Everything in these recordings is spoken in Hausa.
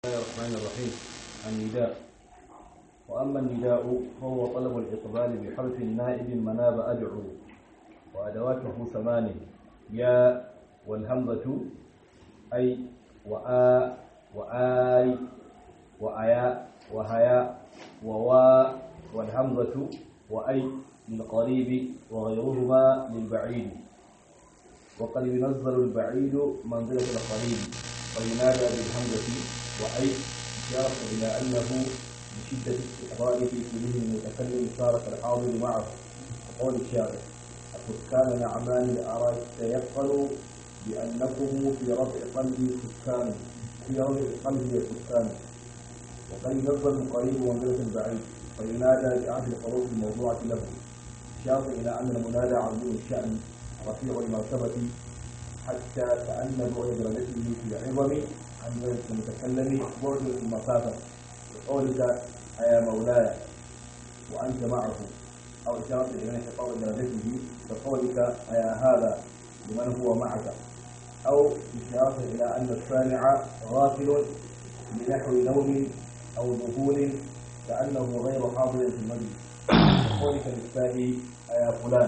الله الرحمن الرحيم النداء وأما النداء فهو طلب الإقبال بحرف نائب مناب أدعو وأدواته ثمان يا والهمزة أي وآ وآي وأيا وهيا ووا والهمزة وأي للقريب وغيرهما للبعيد وقد ينزل البعيد منزلة القريب وينادى بالهمزة وأي إشارة إلى أنه بشدة استحضاره في ذهن المتكلم صار كالحاضر معه وقول الشاعر السكان نعمان الأراك تيقنوا بأنكم في رفع قلبي سكان في رفع قلبي سكان وقد ينزل القريب منزلة البعيد وينادى بأحد الحروف الموضوعة له إشارة إلى أن المنادى عظيم الشأن رفيع المرتبة حتى كأن بعد درجته في العظم عن ذلك المتكلم بعد المسافة بقولك يا مولاي وأنت معه أو إشارة إلى انحطاط درجته كقولك يا هذا لمن هو معك أو إشارة إلى أن السامع غافل بنحو نوم أو ذهول كأنه غير حاضر في المجلس كقولك للسائل يا فلان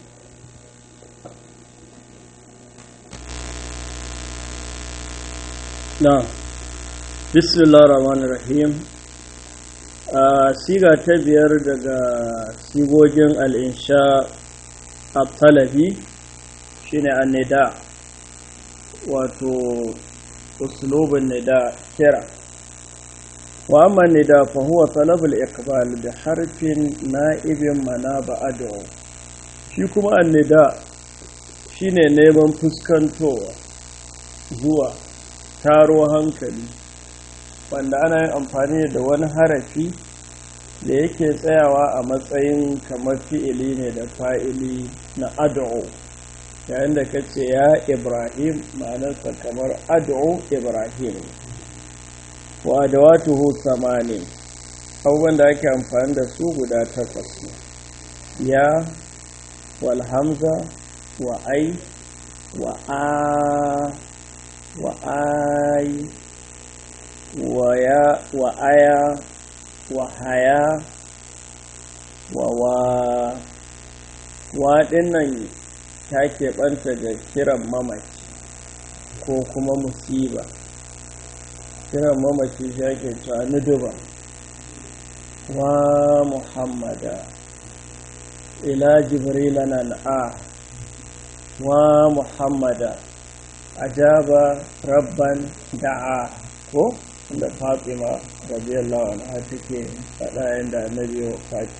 na bismillah rahman rahim a siga ta biyar daga sigogin al'insha a talabi shine annida wato uslubin nida kira wa amma nida fa huwa talabul iqbal da harfin na'ibin mana ba'adu shi kuma annida shine neman fuskantowa zuwa taro hankali wanda ana yin amfani da wani harafi da yake tsayawa a matsayin kamar fi'ili ne da fa'ili na ad'u yayin da kace ya ibrahim ma'anarsa kamar ad'u ibrahim wa adawatuhu samani abubuwan da ake amfani da su guda takwas ne ya wal hamza wa ai wa a وآي ويا وآيا وحيا ووا waɗannan ta keɓanta da kiran mamaci ko kuma musiba kiran mamaci shi ake cewa nuduba wa muhammada ila jibrila nan a wa muhammada ajaba rabban da'a ko da fatima radiyallahu anha take faɗa yadda annabi ya faɗi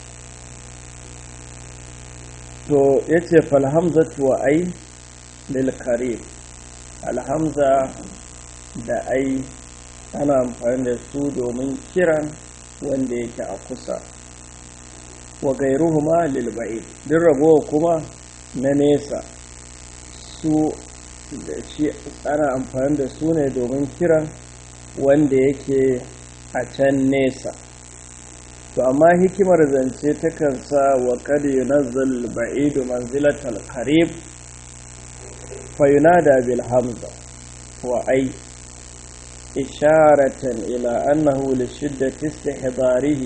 to yace fal hamzatu wa ai lil qarib alhamza da ai ana amfani da su domin kiran wanda yake a kusa wa gairuhuma lil ba'id duk ragowa kuma na nesa su da shi ana amfani da su ne domin kiran wanda yake a can nesa to amma hikimar zance takan sa wa kad yunazzal ba'idu manzilatal qarib fa yunada bil hamza wa ay isharatan ila annahu li shiddati istihdarihi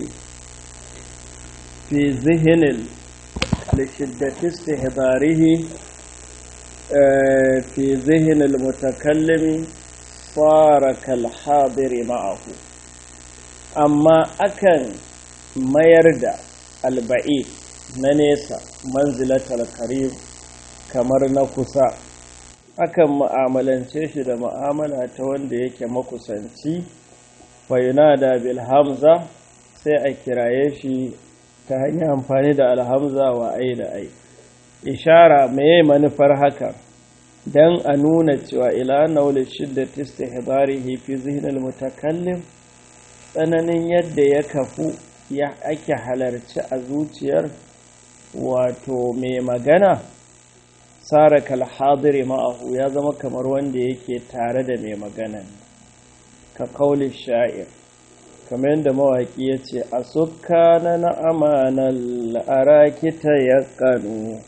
fi zihnil li shiddati istihdarihi في ذهن المتكلم صار كالحاضر معه أما أكن ما يرد البعيد ننسى منزلة القريب kamar na kusa akan mu'amalance shi da mu'amala ta wanda yake makusanci fayunada bil hamza sai a kiraye shi ta hanyar amfani da alhamza wa ai da ai ishara meye manufar haka dan a nuna cewa ila naula shiddati istihbarihi fi zihnil mutakallim tsananin yadda ya kafu ya ake halarci a zuciyar wato mai magana sara kal hadiri ma'ahu ya zama kamar wanda yake tare da mai magana ka kauli sha'ir kamar yadda mawaƙi ya ce a sukana na amanar arakita ya kanu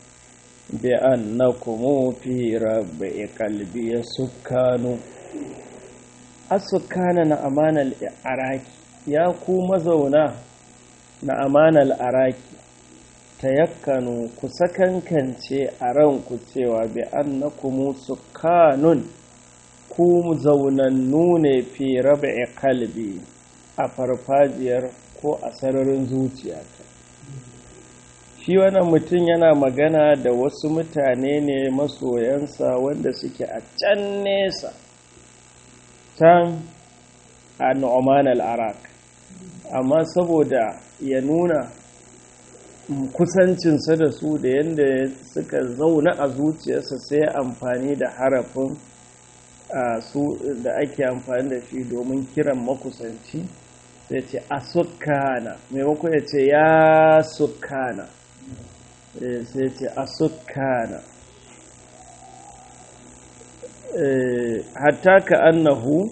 بأنكم في ربع قلبي سكان asukana na amanal araki ya ku mazauna na amanal araki tayakkanu ku sakankance a ranku cewa bi annakum sukanun ku zaunannu ne fi rab'i kalbi a farfajiyar ko a sararin zuciyata shi wannan mutum yana magana da wasu mutane ne masoyansa wanda suke a can nesa can a nu'man al-arak amma saboda ya nuna kusancinsa da su da yadda suka zauna a zuciyarsa sai amfani da harafin su da ake amfani da shi domin kiran makusanci sai ce a sukana maimakon ya ce ya sukana sai ce a sukana hatta ka annahu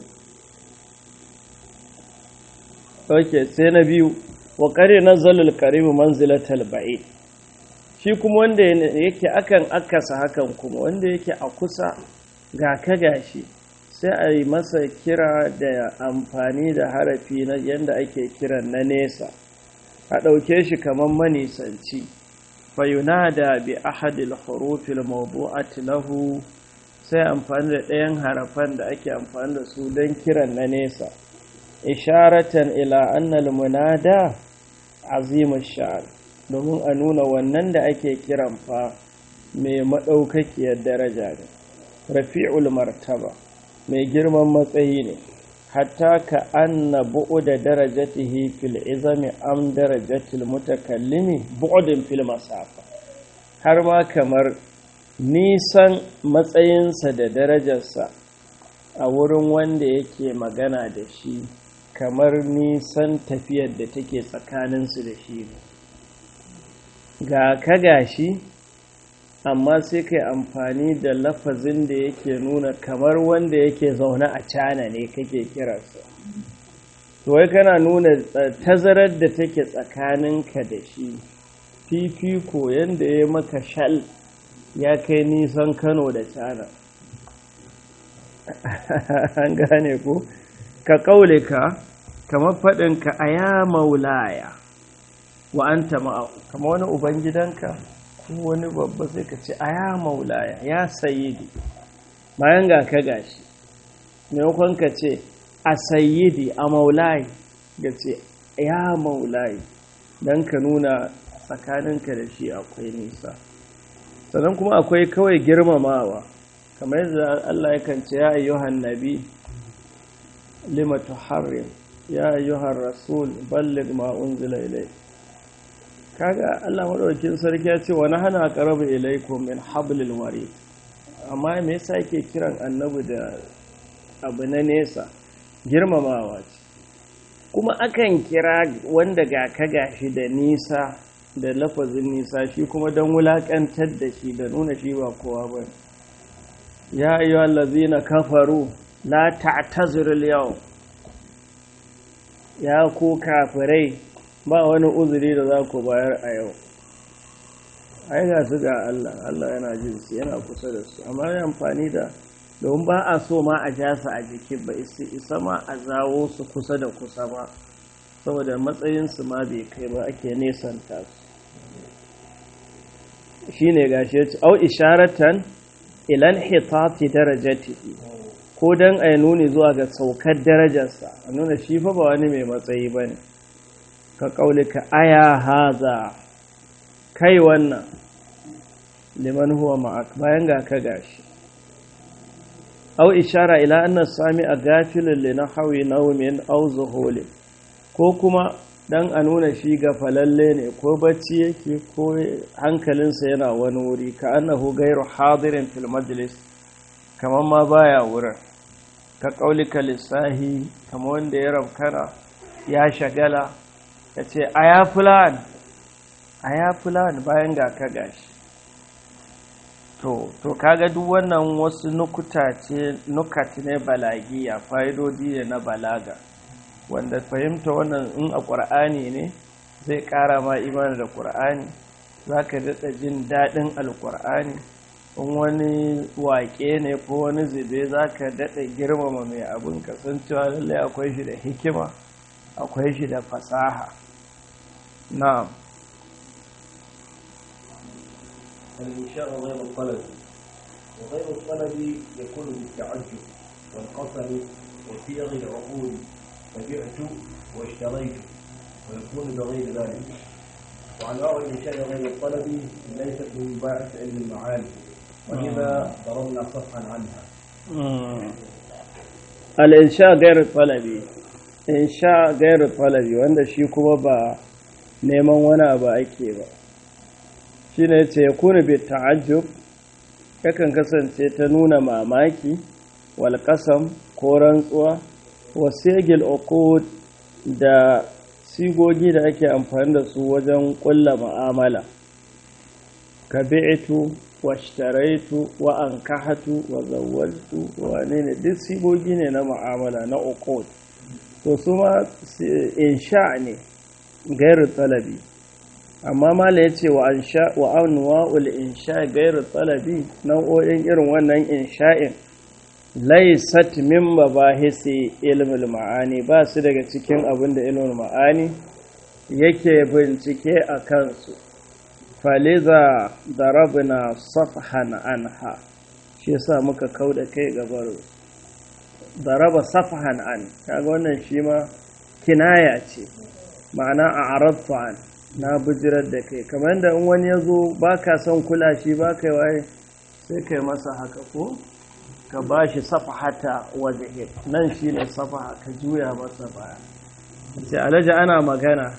ok sai na biyu wa kare na zalul karimu manzilatal ba'i shi kuma wanda yake akan akasa hakan kuma wanda yake a kusa ga ka gashi sai a yi masa kira da amfani da harafi na yadda ake kiran na nesa a ɗauke shi kamar manisanci fayunada bi ahadil hurufil mawdu'ati lahu sai amfani da ɗayan harafan da ake amfani da su don kiran na nesa isharatan ila annal munada azimu sha'ar domin a nuna wannan da ake kiran fa mai maɗaukakiyar daraja ne rafi'ul martaba mai girman matsayi ne hatta ka anna bu'uda darajatihi fil izami am darajatil mutakallimi bu'udin fil masafa har ma kamar nisan matsayinsa da darajarsa a wurin wanda yake magana da shi kamar nisan tafiyar da take tsakaninsu da shi ne ga ka gashi amma sai kai amfani da lafazin da yake nuna kamar wanda yake zaune a cana ne kake kiransa to wai kana nuna tazarar da take tsakaninka da shi fifiko yadda ya maka shal ya kai nisan kano da cana an gane ku ka kaule ka kamar faɗinka a ya maulaya wa an ma'ahu kama wani ubangidanka ko wani babba sai ka ce a ya maulaya ya sayidi bayan ga ka gashi maimakon ka ce a sayidi a maulayi ga ce ya maulayi don ka nuna tsakaninka da shi akwai nisa sannan kuma akwai kawai girmamawa kamar yadda Allah yakan ce ya ayyuhan nabi lima tuharrim ya ayyuhan rasul balligh ma unzila ilayk kaga Allah madaukakin sarki ya ce wa nahana qarabu ilaykum min hablil warid amma me yasa yake kiran annabi da abu na nesa girmamawa ce kuma akan kira wanda ga ka gashi da nisa da lafazin nisa shi kuma don wulakantar da shi da nuna shi ba kowa ba ya ayyuha allazina kafaru la ta'tazirul yau ya ku kafirai ba wani uzuri da za ku bayar a yau ai ga su ga Allah Allah yana jin su yana kusa da su amma ya amfani da domin ba a so ma a ja su a jiki ba isa ma a zawo su kusa da kusa ba saboda matsayinsu ma bai kai ba ake nesanta su shine gashi ya ce au isharatan ilan hitati darajatihi ko dan a nuni zuwa ga saukar darajarsa a nuna shi fa ba wani mai matsayi ba ne ka ƙaulika aya haza kai wannan liman huwa ma'ak bayan ga ka gashi au ishara ila anna sami a gafilin li nahawi naumin au zuhulin ko kuma dan a nuna shi ga falalle ne ko bacci yake ko hankalinsa yana wani wuri ka annahu gairu hadirin fil majlis kamar ma baya wurin ka kaulika lissahi kamar wanda ya rabkana ya shagala ya ce a ya fulan a ya fulan bayan ga ka gashi to to kaga duk wannan wasu nukuta ce nukat ne balagiya fa'idodi ne na balaga wanda fahimta wannan in a ƙur'ani ne zai ƙara ma imani da ƙur'ani za ka daɗa jin daɗin alƙur'ani in wani waƙe ne ko wani zube za ka daɗa girmama mai abin kasancewa lallai akwai shi da hikima akwai shi da fasaha na'am الإنشاء غير الطلب وغير الطلب يكون بالتعجب والقصر وصيغ العقول فبعت واشتريت ويكون بغير ذلك وأنواع الإنشاء غير الطلب ليست من باعث علم المعاني ولذا ضربنا صفحا عنها al'insha gairu talabi insha gairu talabi wanda shi kuma ba neman wani abu ake ba shi ne ce ya kuna bi ta'ajjub yakan kasance ta nuna mamaki walƙasam ko rantsuwa wasegil uqud da sigogi da ake amfani da su wajen ƙulla ma'amala ka bi'itu washtaraitu wa ankahatu wa zawwaltu wane ne duk sigogi ne na mu'amala na uqud to su ma insha ne gairu talabi amma mala ya ce wa ansha wa anwa'ul insha gairu talabi nau'o'in irin wannan insha'in laysat min mabahisi ilmul ma'ani ba su daga cikin abin da ilmul ma'ani yake bincike a kansu faliza darabna safhan anha shi yasa muka kauda kai gabar daraba safhan an kaga wannan shi ma kinaya ce ma'ana a arabtu an na bijirar da kai kamar da in wani ya zo ba ka son kula shi ba kai waye sai kai masa haka ko ka ba shi safahata waje nan shi ne safaha ka juya masa baya ce alaji ana magana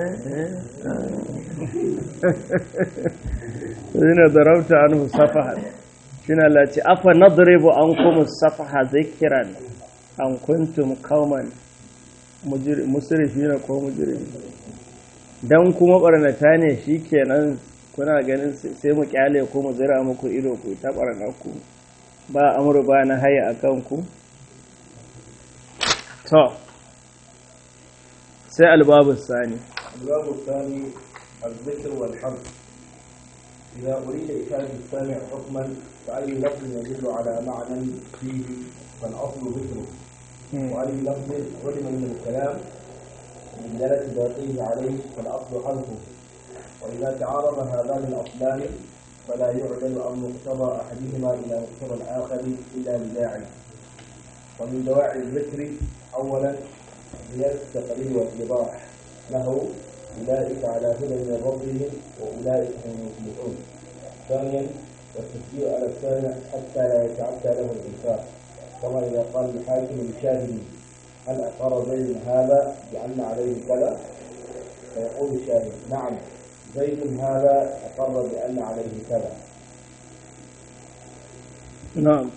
yana darauta an safaha shi na lati afa nadribu an kuma safaha zikiran an kuntum kauman musurifi na ko mujirimi don kuma barnata ne shi kenan kuna ganin sai mu kyale ku mu zira muku ido ku ta barnaku ba amuru ba na haya a kanku to sai albabu sani الباب الثاني الذكر والحرف إذا أريد إشارة السامع حكما فأي لفظ يدل على معنى فيه فالأصل ذكره وأي لفظ علم من الكلام من دلالة باقيه عليه فالأصل حذفه وإذا تعارض هذان الأصلان فلا يعدل عن مقتضى أحدهما إلى مقتضى الآخر إلا لداعي ومن دواعي الذكر أولا زيادة التقرير والإيضاح له أولئك على هدى من ربهم وأولئك هم المفلحون ثانيا والتشجيع على السامع حتى لا يتعدى له الإنفاق كما إذا قال الحاكم لشاهد هل أقر زيد هذا بأن عليه كذا فيقول الشاهد نعم زيد هذا أقر بأن عليه كذا نعم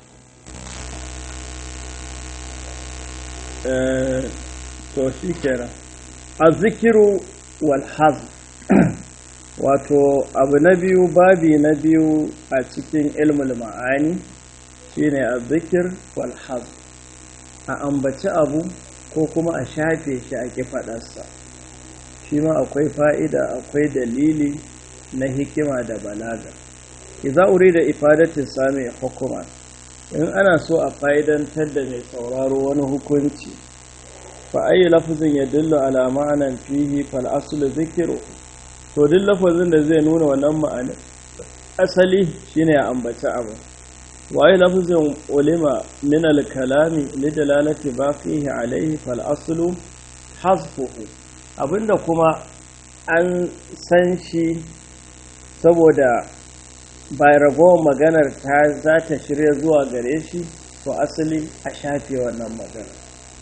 to shi kenan azzikiru wal hazm wato abu na biyu babi na biyu a cikin ilmul ma'ani shine azzikir wal hazm a ambaci abu ko kuma a shafe shi a kifadarsa shi ma akwai fa'ida akwai dalili na hikima da balaga idza urida ifadatu sami hukuma in ana so a fa'idantar da mai sauraro wani hukunci fa ayi lafazin ya dillo ala ma'anan fihi fal aslu zikiru to duk lafazin da zai nuna wannan ma'anar asali shine ya ambaci abu waye lafazin ulima min al kalami li dalalati baqihi alayhi fal aslu hasfuhu abinda kuma an san shi saboda bai ragowar maganar ta za ta shirya zuwa gare shi to asali a shafe wannan magana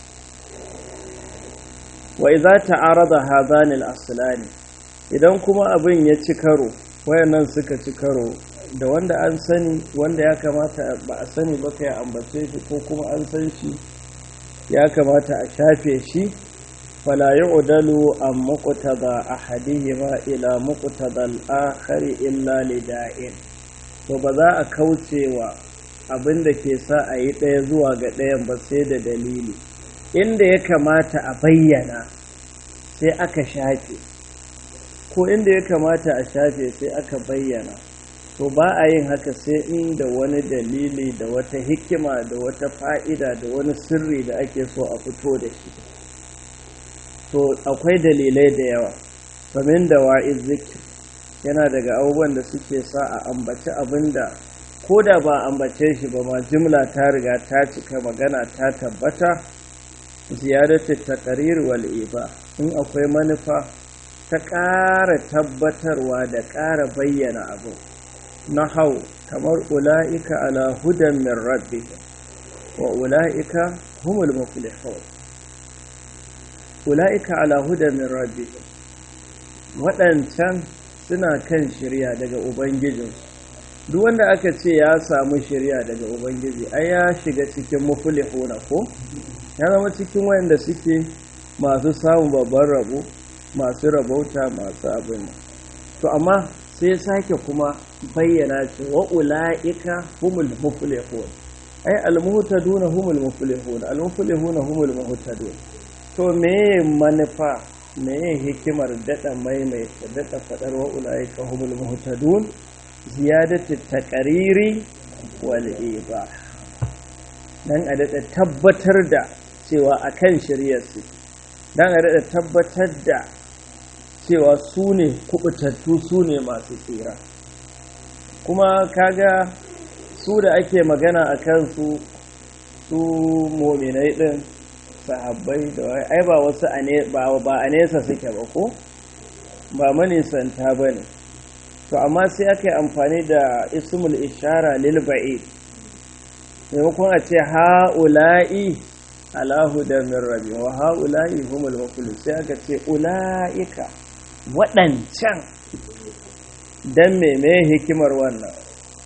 wai za ta arada hazanil aslani idan kuma abin ya ci karo wayannan suka ci karo da wanda an sani wanda ya kamata ba a sani ba ka ya ambace shi ko kuma an san shi ya kamata a shafe shi fala yu'dalu an muqtada ahadihima ila muqtada al-akhari illa lida'in to ba za a kaucewa abin da ke sa a yi ɗaya zuwa ga ɗayan ba sai da dalili inda ya kamata a bayyana sai aka shafe ko inda ya kamata a shafe sai aka bayyana to ba a yin haka sai inda wani dalili da wata hikima da wata fa'ida da wani sirri da ake so a fito da shi to akwai dalilai da yawa famin da wa'iz zikir yana daga abubuwan da suke sa a ambaci abin da ko da ba ambace shi ba ma jimla ta riga ta cika magana ta tabbata ziyaratu taqrir wal iba in akwai manufa ta ƙara tabbatarwa da ƙara bayyana abu na hau kamar ula'ika ala hudan min rabbi wa ula'ika humul muflihun ula'ika ala hudan min rabbi waɗancan suna kan shirya daga ubangijinsu duk wanda aka ce ya samu shirya daga ubangiji ai ya shiga cikin muflihuna ko ya zama cikin wayanda suke masu samun babban rabo masu rabauta masu abin to amma sai sake kuma bayyana ce wa ula'ika humul muflihun ai almuhtaduna humul muflihun almuflihuna humul muhtadun to me manufa me hikimar dada maimaita dada fadar wa ula'ika humul muhtadun ziyadatu taqariri wal ibah dan a dada tabbatar da cewa akan shari'ar su dan a dada tabbatar da cewa su ne kubutattu su ne masu tsira kuma kaga su da ake magana a kansu su mominai din sahabbai da wai ai ba wasu ba a nesa suke ba ko ba manisanta ba ne to amma sai aka yi amfani da ismul ishara lil ba'id maimakon a ce ha'ula'i alahu da min rabi wa ha'ula'i humul mafulu sai aka ce ula'ika waɗancan don meme hikimar wannan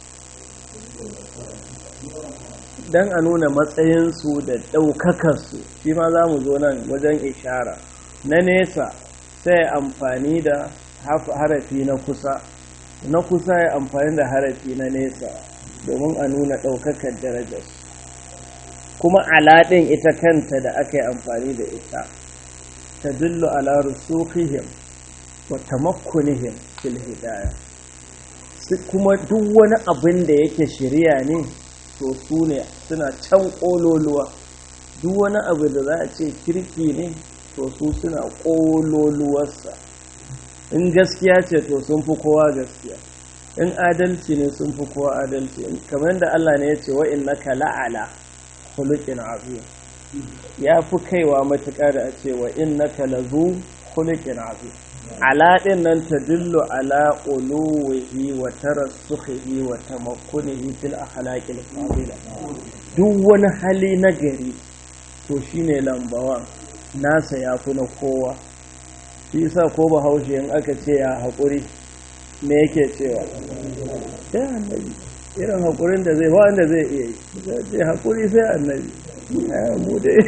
don a nuna matsayinsu da ɗaukakarsu shi ma za mu zo nan wajen ishara na nesa sai amfani da harafi na kusa na kusa ya amfani da harafi na nesa domin a nuna ɗaukakar darajarsu kuma alaɗin ita kanta da aka yi amfani da ita ta dillo ala rusukihim wa tamakkunihim fil hidaya kuma duk wani abin da yake shirya ne to su ne suna can ƙololuwa duk wani abu da za a ce kirki ne to su suna ƙololuwarsa in gaskiya ce to sun fi kowa gaskiya in adalci ne sun fi kowa adalci kamar da Allah ne ya ce wa innaka la'ala khuluqin azim ya fi kaiwa matuƙa da a ce wa innaka lazu khuluqin azim ala din nan tadullu ala uluwihi wa tarassukhihi wa tamakkunihi fil akhlaqil fadila duk wani hali na gari to shine lambawan nasa ya fi na kowa shi yasa ko bahaushe in aka ce ya haƙuri me yake cewa sai annabi irin haƙurin da zai ba wanda zai iya yi sai haƙuri sai annabi mu dai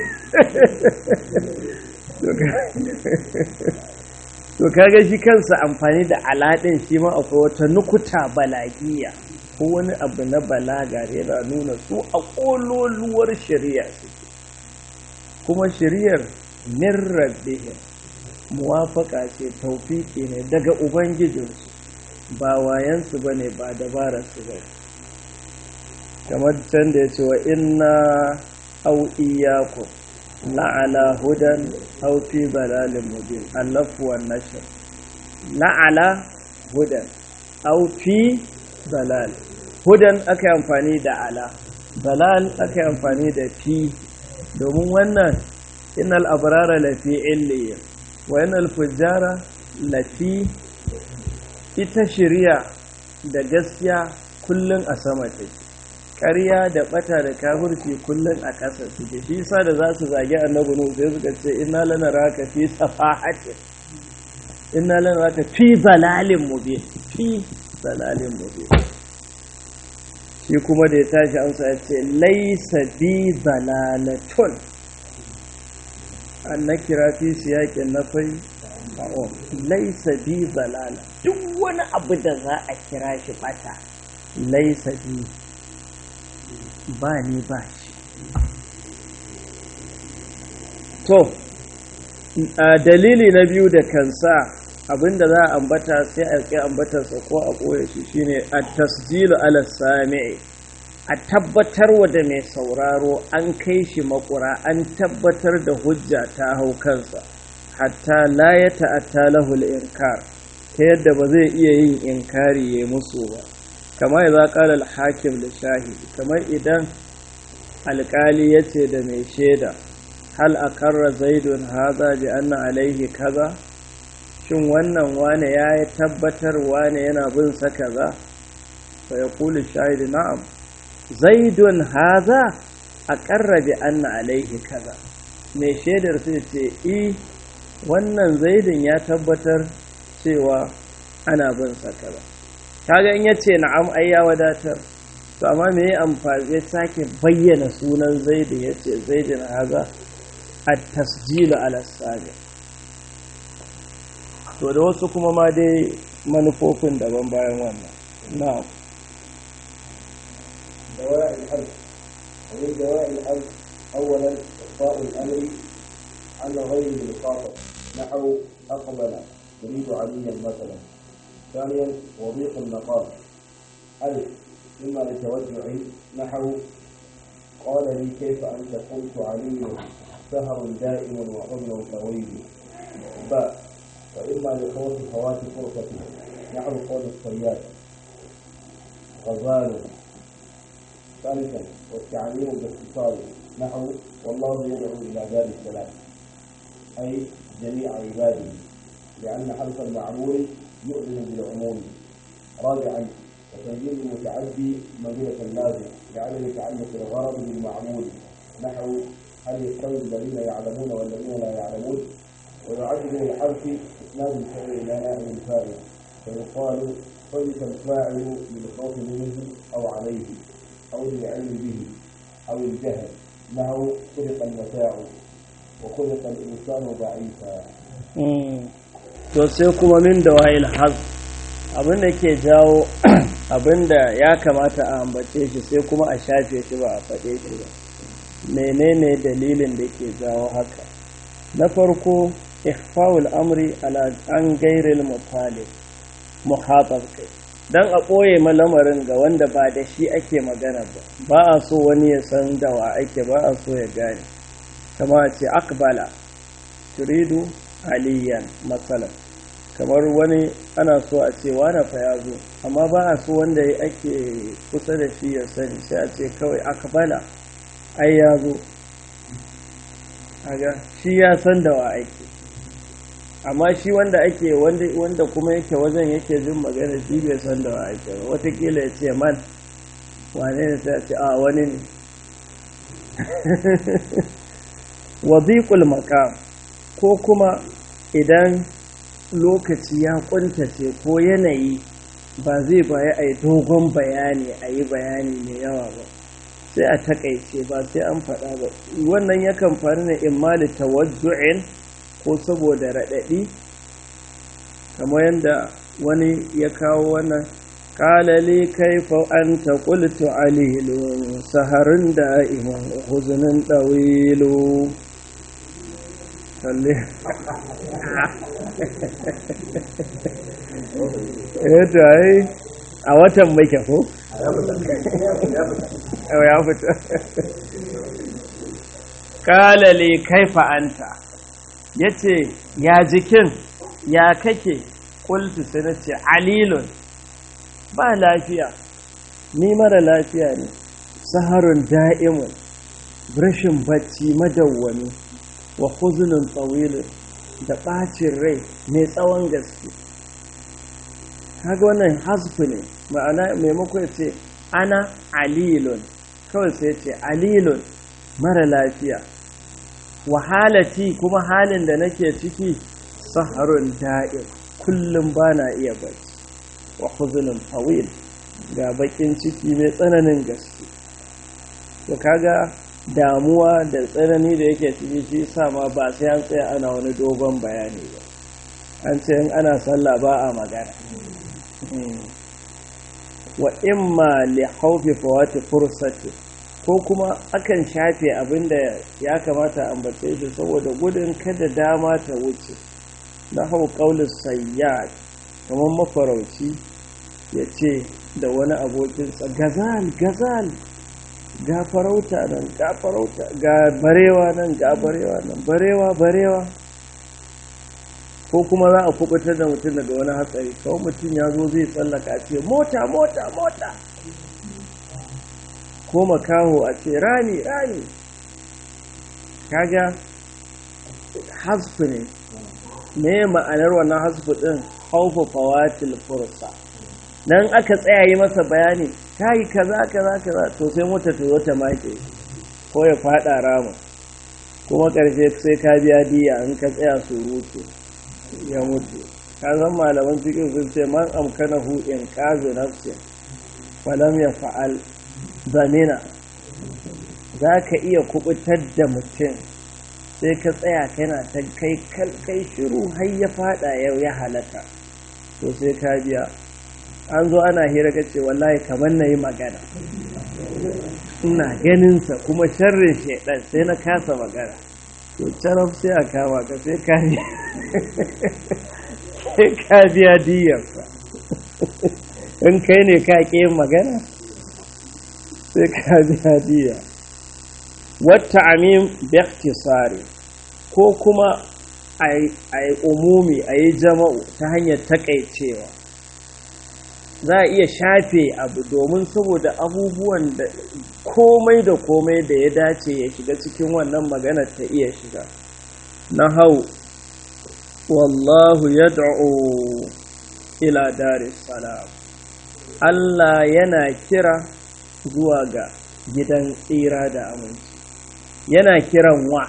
to kaga shi kansa amfani da aladin shi ma akwai wata nukuta balagiya ko wani abu na balaga yana nuna su a ƙololuwar shari'a suke kuma shari'ar min rabbihim muwafaka ce taufiki ne daga ubangijinsu ba wayansu ba ne ba dabararsu ba kamar can da ya ce wa inna au iyakum la'ala hudan au fi balalin mubin allafu wan nashr la'ala hudan au fi balal hudan aka yi amfani da ala balal aka yi amfani da fi domin wannan innal abrara lafi illiya wa innal fujjara lafi ita shirya da gaskiya kullum a sama take ƙarya da ɓata da kafirci kullum a ƙasa suke shi sa da za su zagi annabi nuhu sai suka ce inna lana raka fi safahatin inna lana raka fi zalalin mubin fi zalalin mubin shi kuma da ya tashi amsa ya ce laisa bi zalalatun an na kira fi siyaƙin na fai laisa bi zalala duk wani abu da za a kira shi bata laisa bi ba ni ba shi to dalili na biyu da kansa abinda za a ambata sai a ƙi ambatarsa ko a ɓoye shi shine a tasjilu ala sami'i a tabbatar wa da mai sauraro an kai shi makura an tabbatar da hujja ta hau kansa hatta la ya ta'atta lahul inkar ta yadda ba zai iya yin inkari ya musu ba kamar idza qala al-hakim li shahidi kamar idan alƙali ya ce da mai shaida hal akarra zaidun haza bi anna alaihi kaza shin wannan wane ya yi tabbatar wane yana bin sa kaza fa yaqulu shahidu na'am zaidun haza aqarra bi anna alaihi kaza mai shaidar sai ce i wannan zaidun ya tabbatar cewa ana bin sa kaza kaga in yace na'am ai ya wadatar to amma me ya amfani ya sake bayyana sunan zaidu yace zaidun haza at-tasjilu ala sabi to da wasu kuma ma dai manufofin daban bayan wannan na'am دواء الحلف ومن دواء الحلف أولا إخفاء الأمر عن غير المخاطب نحو أقبل يريد عليا مثلا ثانيا وضيق المقام ألف إما لتوجع نحو قال لي كيف أنت قلت علي سهر دائم وحزن طويل باء وإما لخوف فوات فرصة نحو قول الصياد غزال ثالثا والتعليم باختصار نحو والله يدعو الى دار السلام اي جميع عباده لان حرف المعمول يؤذن بالعموم رابعا وتنزيل المتعدي منزله اللازم لعدم تعلق الغرض بالمعمول نحو هل يستوي الذين يعلمون والذين لا يعلمون ويعد من الحرف اسناد الفعل الى نائب الفاعل فيقال حدث الفاعل للخوف منه او عليه أو للعلم به أو الجهل له خلق المتاع وخلق الإنسان ضعيفا to sai kuma min da wa'il haz abin da ke jawo abin da ya kamata a ambace shi sai kuma a shafe shi ba a faɗe shi ba menene dalilin da ke jawo haka na farko ikhfaul amri ala an gairil mutalib muhatab kai dan a ɓoye malamarin ga wanda ba da shi ake magana ba ba a so wani ya san da wa ake ba a so ya gane kama a ce akbala turidu aliyan matsalan kamar wani ana so a ce wane fa ya zo amma ba a so wanda ake kusa da shi ya sani sai a ce kawai akbala ai ya zo shi ya san da wa ake amma shi wanda ake wanda kuma yake wajen yake jin magana shi bai san da wa ake ba watakila ya ce man wane ne ta ce a wani ne wadiqul maqam ko kuma idan lokaci ya kuntace ko yanayi ba zai baya a yi dogon bayani a yi bayani mai yawa ba sai a takaice ba sai an faɗa ba wannan yakan faru ne imma tawajju'in ko saboda raɗaɗi kamar yadda wani ya kawo wannan ƙalali kaifa an ta ƙultu alilun saharin da iman huzunin ɗawilu kalli eto ai a watan mai ko? ya fita ƙalali kaifa anta ya ce ya jikin ya kake ƙultu sai na ce alilun ba lafiya ni mara lafiya ne saharun da'imun rashin bacci madawwami wa huzunin tsawilin da ɓacin rai mai tsawon gaske kaga wannan hasfu ne ma'ana maimako ya ce ana alilun kawai sai ce alilun mara lafiya wahalati kuma halin da nake ciki saharun da'im kullum ba na iya bacci wa huzunin tawil ga bakin ciki mai tsananin gaske to kaga damuwa da tsanani da yake ciki shi sa ma ba sai an tsaya ana wani dogon bayani ba an ce in ana sallah ba a magana wa imma li haufi fawati fursati ko kuma akan shafe abin da ya kamata ambace shi saboda gudun kada dama ta wuce na hau ƙaunin sayyad kamar mafarauci ya ce da wani abokinsa gazal gazal ga farauta nan ga farauta ga barewa nan ga barewa nan barewa barewa ko kuma za a kubutar da mutum daga wani hatsari kawai mutum ya zo zai tsallaka ce mota mota mota ko makaho a ce rami rami kaga hasfu ne me ma'anar wannan hasfu din haufa fawatil fursa dan aka tsaya yi masa bayani kai kaza kaza kaza to sai mota ta zo ta make ko ya fada rama kuma karshe sai ka biya diya in ka tsaya surutu ya mutu ka san malaman cikin sun ce man amkanahu in qazu nafsin walam ya fa'al zamina za ka iya kubutar da mutum sai ka tsaya kana ta kai kai shiru har ya fada yau ya halaka to sai ka biya an zo ana hira ka ce wallahi kamar na yi magana ina ganinsa kuma sharrin shaidan sai na kasa magana to carab sai a kama ka sai ka sai ka biya diyarsa in kai ne ka ƙi magana sai ka biya diya wata amin bektisari ko kuma a yi umumi a yi jama'u ta hanyar takaicewa za a iya shafe abu domin saboda abubuwan da komai da komai da ya dace ya shiga cikin wannan magana ta iya shiga na hau wallahu yad'u ila daris salam Allah yana kira zuwa ga gidan tsira da aminci yana kiran wa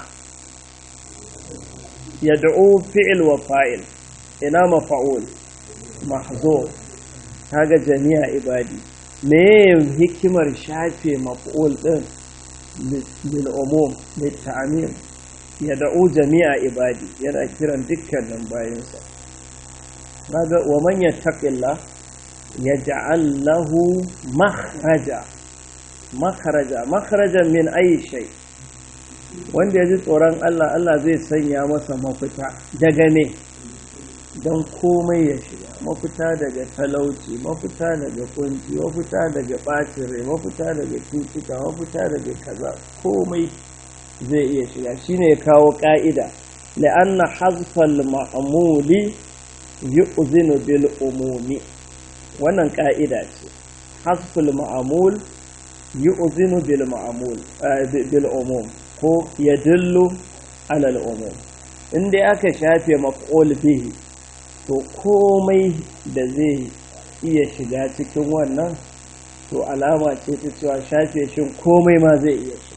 yad'u fi'il wa fa'il ina mafa'ul mahzur kaga jami'a ibadi me hikimar shafe maf'ul din lil umum lit ta'mim yad'u jami'a ibadi yana kiran dukkanin bayinsa kaga wa man yattaqillah yaj'al lahu makhraja makhraja makhrajan min ayi shay wanda ya ji tsoron Allah Allah zai sanya masa mafita daga me don komai ya shiga mafita daga talauci mafita daga kunci mafita daga ɓacin rai mafita daga cutuka mafita daga kaza komai zai iya shiga shine ya kawo ƙa'ida la'anna hazfal ma'amuli yu'zinu bil umumi wannan ƙa'ida ce hazful ma'amul yu'zinu bil ma'amul bil umum ko yadullu alal umum in dai aka shafe maf'ul bihi to komai da zai iya shiga cikin wannan to alama ce ta cewa shafe shin komai ma zai iya shiga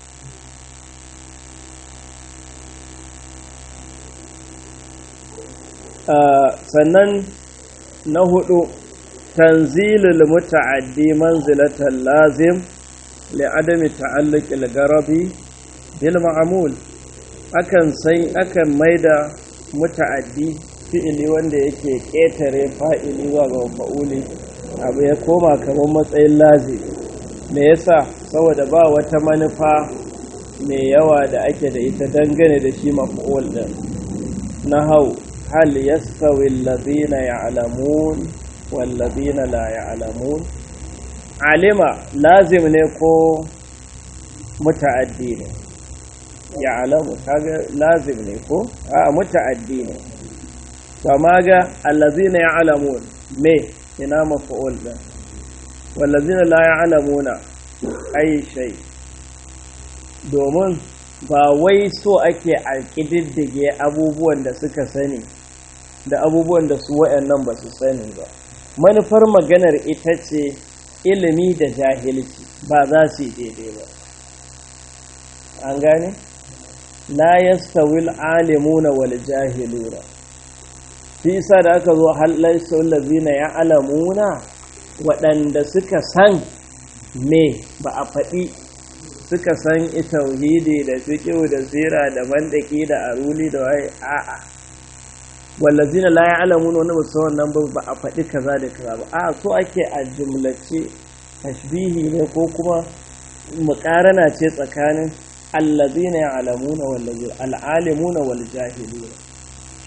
sannan na hudu tanzilul muta'addi manzilatan lazim li'adami ta'alluqil garabi bil ma'mul akan sai akan maida muta'addi fi'ili wanda yake ƙetare fa'ili zuwa ga fa'uli abu ya koma kamar matsayin lazi me yasa saboda ba wata manufa mai yawa da ake da ita dangane da shi maf'ul din na hau hal yastawi allazina ya'lamun wal ladina la ya'lamun alima lazim ne ko muta'addi ne ya'lamu kaga lazim ne ko a muta'addi ne kama ga allazina ya'lamun me ina maf'ul din wallazina la ya'lamuna ai shay domin ba wai so ake alƙididdige abubuwan da suka sani da abubuwan da su wayannan ba su sani ba manufar maganar ita ce ilimi da jahilci ba za su yi daidai ba an gane la yastawil alimuna wal jahiluna shi isa da aka zo halarsa lazina ya alamuna waɗanda suka san me ba a faɗi suka san tauhidi da fiƙiu da zira da mandaki da aruli da waye a'a wallazina la ya alamuna wani ba wannan ba ba a faɗi kaza da kaza ba a so ake a jumlace tashbihi ne ko kuma muƙarana ce tsakanin allazina ya alamuna wallazina al'alimuna wal jahiluna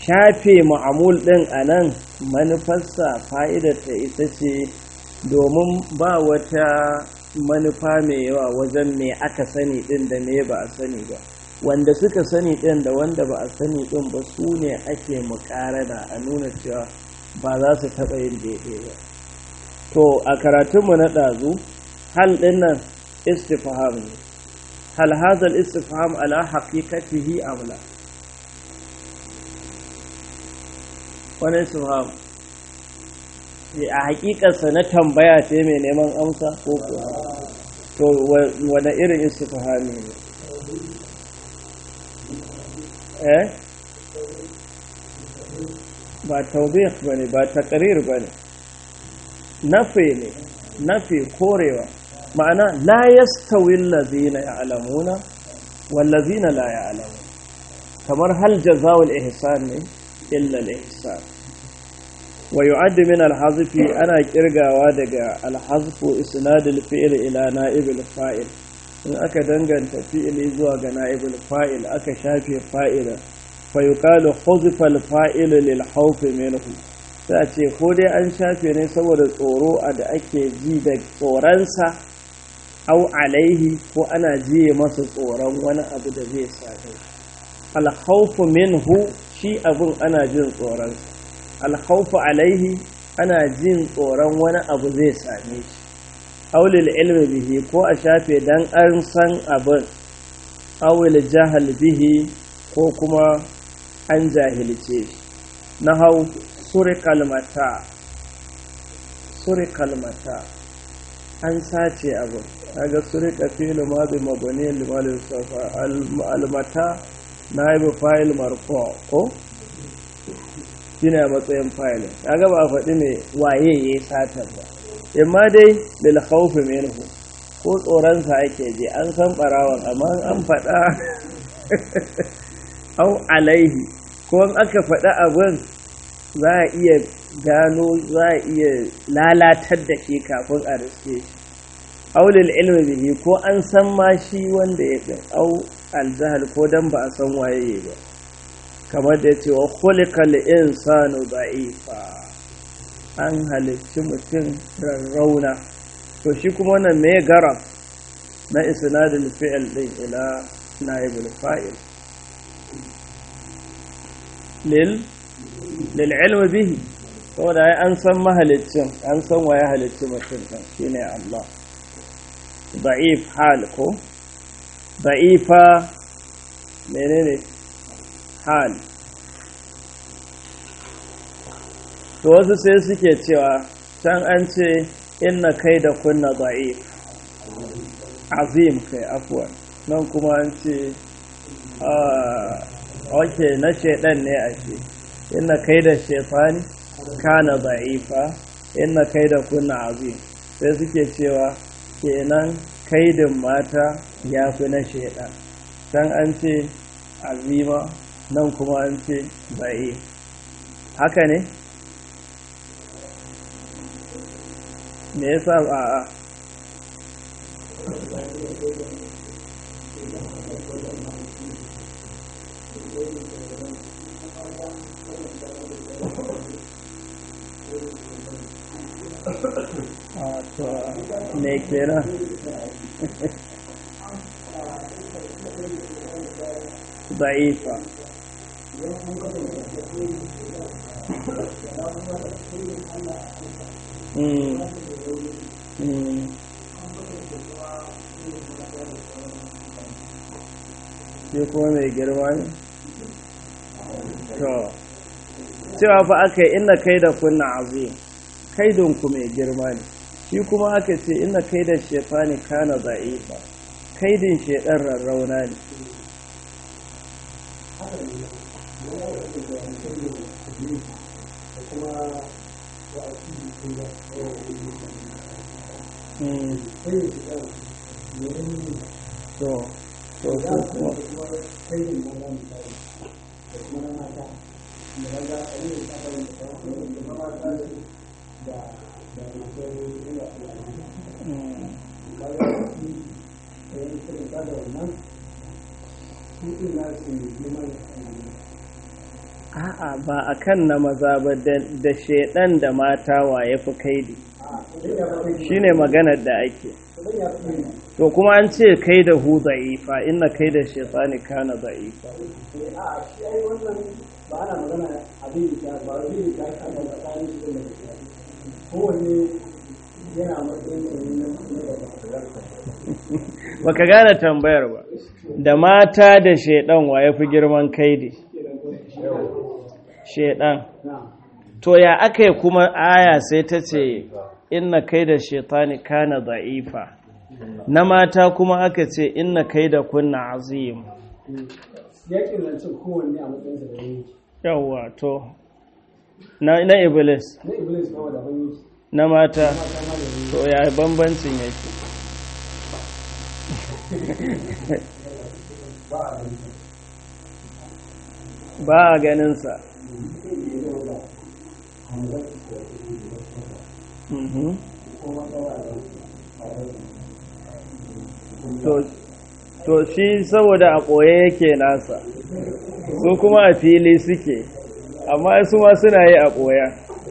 shafe ma'amul ɗin a nan manufarsa fa'idarta ita ce domin ba wata manufa mai yawa wajen me aka sani ɗin da me ba a sani ba wanda suka sani ɗin da wanda ba a sani ɗin ba su ne ake muƙarana a nuna cewa ba za su taɓa yin daidai ba to a karatunmu na ɗazu hal ɗin nan istifham ne hal hazal istifham ala haqiqatihi amla wani istifham a haƙiƙarsa na tambaya ce mai neman amsa ko kuwa to wani irin istifhami ne eh ba taubih ba ne ba taqrir ba ne nafi ne nafi korewa ma'ana la yastawi allazina ya'lamuna wallazina la ya'lamun kamar hal jazaa'ul ihsan ne illa al-ihsan wa yu'addu min al-hazfi ana kirgawa daga al-hazfu isnad al-fi'l ila na'ib al-fa'il in aka danganta fi'ili zuwa ga na'ib al-fa'il aka shafe fa'ila fa yuqalu huzifa al-fa'il lil khawf minhu sai a ce ko dai an shafe ne saboda tsoro a da ake ji da tsoronsa au alaihi ko ana jiye masa tsoron wani abu da zai same alhaufu minhu shi abin ana jin tsoronsa alhaufu alaihi ana jin tsoron wani abu zai same shi aulil ilmi bihi ko a shafe dan an san abin aulil jahal bihi ko kuma an jahilce shi na hau surikal mata surikal mata an sace abu kaga surika fi'lu madi mabni limal yusafa almata naibu fa'il marfu ko shine a matsayin fa'il kaga ba a faɗi ne waye yayi satar ba imma dai lil khawfi minhu ko tsoron sa ake je an san barawan amma an faɗa au alaihi ko in aka faɗa abin za a iya gano za a iya lalatar da shi kafin a riske shi aulil ilmi bihi ko an san ma shi wanda ya ɗin au aljahal ko dan ba a san waye ba kamar da ya ce wa khuliqal insanu da'ifa an halicci mutum rarrauna to shi kuma wannan me garab na isnadul fi'l din ila naibul fa'il lil lil ilmi bihi saboda ai an san mahalicin an san waye halicci mutum din shine Allah da'if hal ko da'ifa menene hal to wasu sai suke cewa can an ce inna kai da kunna da'if azim kai afuwan nan kuma an ce ok na shaidan ne a ce inna kai da shaifani kana da'ifa inna kai da kunna azim sai suke cewa kenan kaidin mata ya fi na shaidan can an ce azima nan kuma an ce ba'i haka ne me yasa a a a to me kenan ضعيفة shi kuma mai girma ne? to cewa fa aka yi ina kai da kunna azim kaidinku mai girma ne shi kuma aka ce ina kai da shefani kana za'ifa kaidin shedan rarrauna ne to to su kuma a'a ba a kan na maza ba da shaidan da mata wa ya fi kaidi shine maganar da ake to kuma an ce kai da hu za'ifa inna kai da shaitani kana za'ifa ba ana magana abin da ba abin da ta kama tsakanin shi da kowanne yana matsayin na baka gane tambayar ba da mata da shaidan wa ya fi girman kaidi shaidan to ya aka yi kuma aya sai ta ce inna kai da shaitani kana za'ifa na mata kuma aka ce inna kai da kunna azim yakin zancen kowanne a matsayinsa da yanki yawwa to na, na iblis na iblis ma da yanki na mata mata ma da yanki to ya bambancin yake ba a ganinsa Mhm. to to shi saboda a ɓoye yake nasa su kuma a fili suke amma su ma suna yi a ɓoya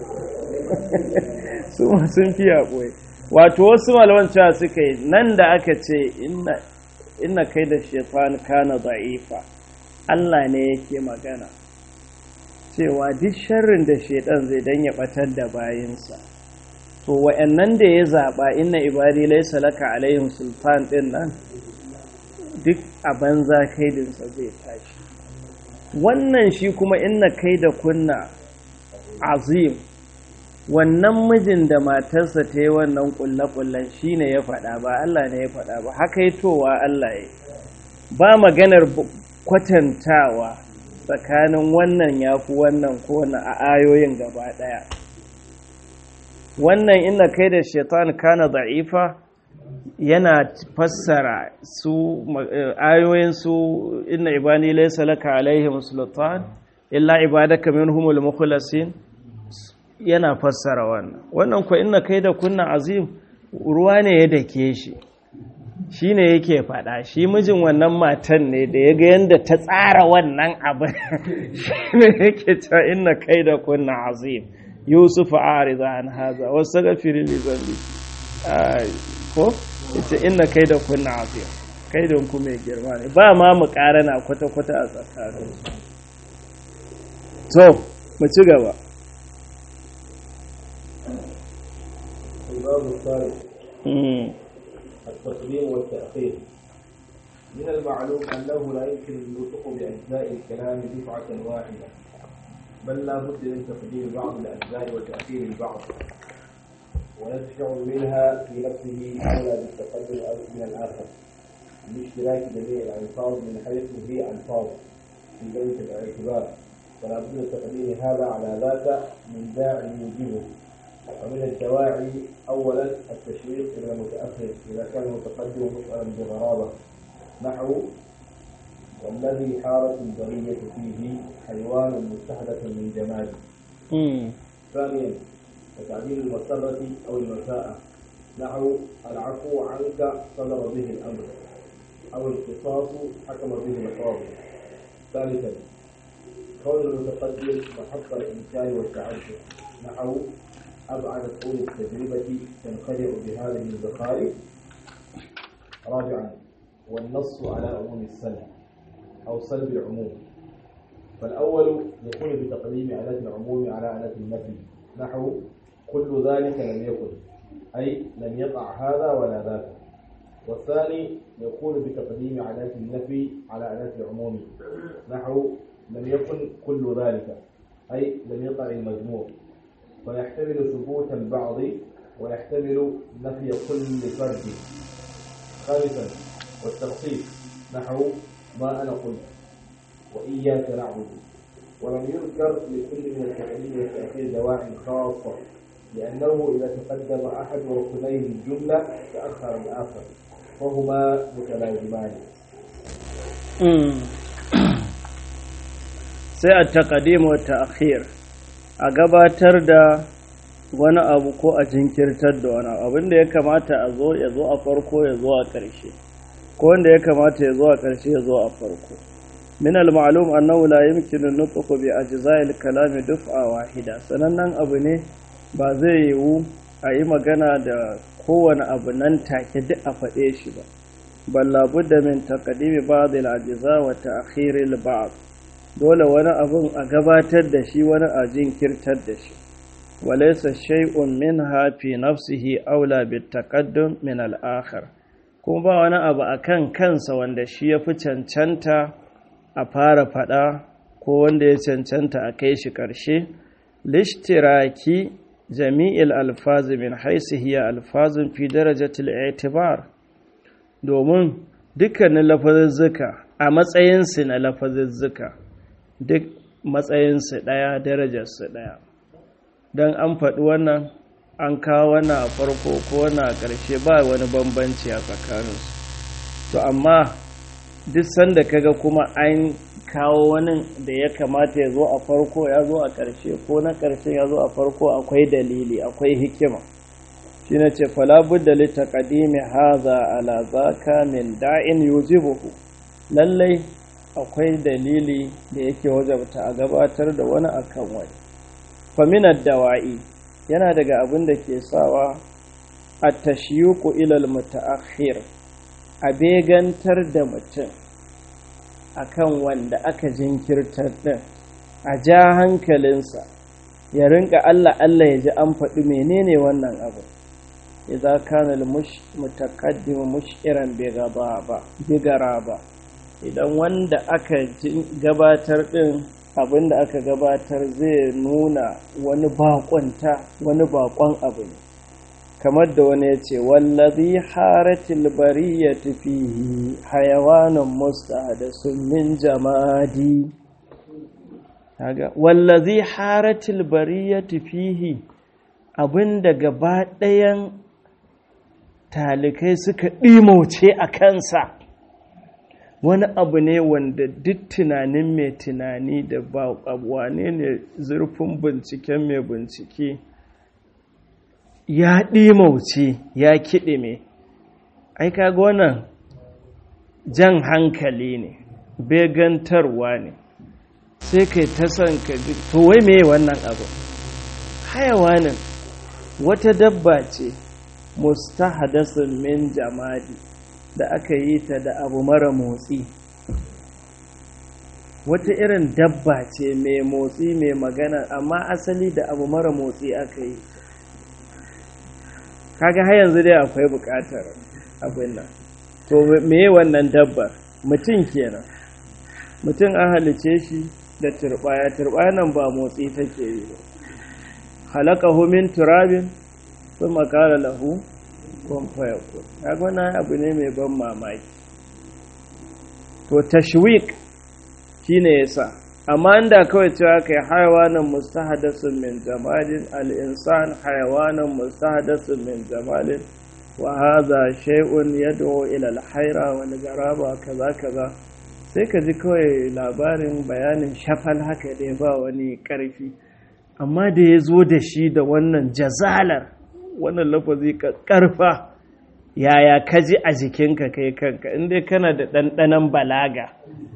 su ma sun fi a ɓoye wato wasu malaman cewa suka yi nan da aka ce inna inna kai da shefan kana za'ifa Allah ne yake magana cewa duk sharrin da shaidan zai dan ya batar da bayinsa to wa'annan da ya zaba inna ibadi laysa laka alaihim sultan din nan duk a banza kaidinsa zai tashi wannan shi kuma inna kai da kunna azim wannan mijin da matarsa ta yi wannan kulle-kullen shi ne ya faɗa ba Allah ne ya faɗa ba haka yi towa Allah ya ba maganar kwatantawa tsakanin wannan ya fi wannan ko wannan a ayoyin gaba ɗaya wannan ina kai da shaitan kana da'ifa yana fassara su ayoyin su inna ibani laysa laka alaihim sultan illa ibadaka minhumul mukhlasin yana fassara wannan wannan ko inna kai da kunna azim ruwa ne ya dake shi shi ne yake faɗa shi mijin wannan matan ne da ya ga yadda ta tsara wannan abin shi ne yake cewa inna kai da kunna azim yusuf a ariza an haza wasu ga firili zambi ko ita inna kai da kunna azim kai da ku mai girma ne ba ma mu na kwata-kwata a tsakanin to mu ci gaba الباب الثالث التقديم والتأخير من المعلوم أنه لا يمكن النطق بأجزاء الكلام دفعة واحدة بل لا بد من تقديم بعض الأجزاء وتأخير البعض ويشفع منها في نفسه أولى بالتقدم من الآخر لاشتراك جميع الألفاظ من حيث هي ألفاظ في ذلك الاعتبار فلا بد من تقديم هذا على ذاك من داع يوجبه ومن الدواعي أولا التشويق إلى المتأخر إذا كان المتقدم مسألا بغرابة نحو والذي حارت البرية فيه حيوان مستحدث من جمال ثانيا وتعديل المسرة أو المساءة نحو العفو عنك صدر به الأمر أو القصاص حكم به القاضي ثالثا كون المتقدم محط الإنكار والتعجب نحو أبعد طول التجربة تنخدع بهذه الزخارف رابعا والنص على عموم السلب أو سلب العموم فالأول يكون بتقديم أداة العموم على أداة النفي نحو كل ذلك لم يكن أي لم يقع هذا ولا ذاك والثاني يكون بتقديم أداة النفي على أداة العموم نحو لم يكن كل ذلك أي لم يقع المجموع ويحتمل ثبوت البعض ويحتمل نفي كل فرد خامسا والتخصيص نحو ما أنا قلت وإياك نعبد ولم يذكر لكل من التقديم والتأخير دواعي خاصة لأنه إذا تقدم أحد ركني الجملة تأخر الآخر وهما متلازمان sai a taƙadim wa ta'khir a gabatar da wani abu ko a jinkirtar da wani abin da ya kamata a zo ya zo a farko ya zo a ƙarshe ko wanda ya kamata ya zo a ƙarshe ya zo a farko min al-ma'lum annahu la yumkinu an-nutqu bi ajza'il kalami duf'a wahida sanannen abu ne ba zai yiwu a yi magana da kowane abu nan take duk a faɗe shi ba bal labudda min taqdimi ba'd al-ajza wa ta'khir al-ba'd dole wani abun a gabatar da shi wani a jinkirtar da shi walaysa shay'un minha fi nafsihi aula bit taqaddum min al-akhar kuma ba wani abu akan kansa wanda shi ya fi cancanta a fara faɗa ko wanda ya cancanta a kai shi ƙarshe lishtiraki jami'il alfazi min haisu hiya alfazin fi darajatul itibar domin dukkanin lafazuzzuka a matsayinsu na lafazuzzuka duk matsayinsu ɗaya darajarsu ɗaya don an faɗi wannan an kawo wannan a farko ko wannan a ƙarshe ba wani bambanci a tsakaninsu to amma duk sanda kaga kuma an kawo wani da ya kamata ya zo a farko ya zo a ƙarshe ko na ƙarshe ya zo a farko akwai dalili akwai hikima shi na ce falabudda littaƙadimi haza ala zaka min da'in yujibuhu lallai akwai dalili da yake wajabta a gabatar da wani akan wani faminar dawa'i yana daga abin da ke sawa a tashiyuku ilal mutaakhir a begantar da mutum akan wanda aka jinkirtar din a ja hankalinsa ya rinka Allah Allah ya ji an faɗi menene wannan abu idza kana al-mutaqaddim mush'iran bi ba bigara ba idan wanda aka gabatar din abinda aka gabatar zai nuna wani bakonta wani bakon abu ne kamar da wani ya ce wallazi haratil bariyati fihi hayawanan mustahdasun min jamadi kaga wallazi haratil bariyati fihi abinda gaba ɗayan talikai suka ɗimauce a kansa wani abu ne wanda duk tunanin mai tunani da ba wane ne zurfin binciken mai bincike ya ɗimauce ya kiɗe mai ai kaga wannan jan hankali ne begantarwa ne sai kai ta son ka ji to wai me wannan abu hayawanin wata dabba ce mustahadasun min jamadi da aka yi ta da abu mara motsi wata irin dabba ce mai motsi mai magana amma asali da abu mara motsi aka yi kaga har yanzu dai akwai bukatar abin nan to meye wannan dabbar mutum kenan mutum an halice shi da turbaya turbaya nan ba motsi take yi ba halakahu min turabin sun makara lahu kun fayakun kaga wannan abu ne mai ban mamaki to tashwik shine yasa amma inda kawai cewa kai hayawanan mustahadasun min jamalin al-insan hayawanan mustahadasun min jamalin wa hadha shay'un yad'u ila al-hayra wal garaba kaza kaza sai ka ji kawai labarin bayanin shafal haka dai ba wani karfi amma da ya zo da shi da wannan jazalar wannan lafazi karfa yaya ka ji a jikinka kai kanka inda kana da ɗanɗanon balaga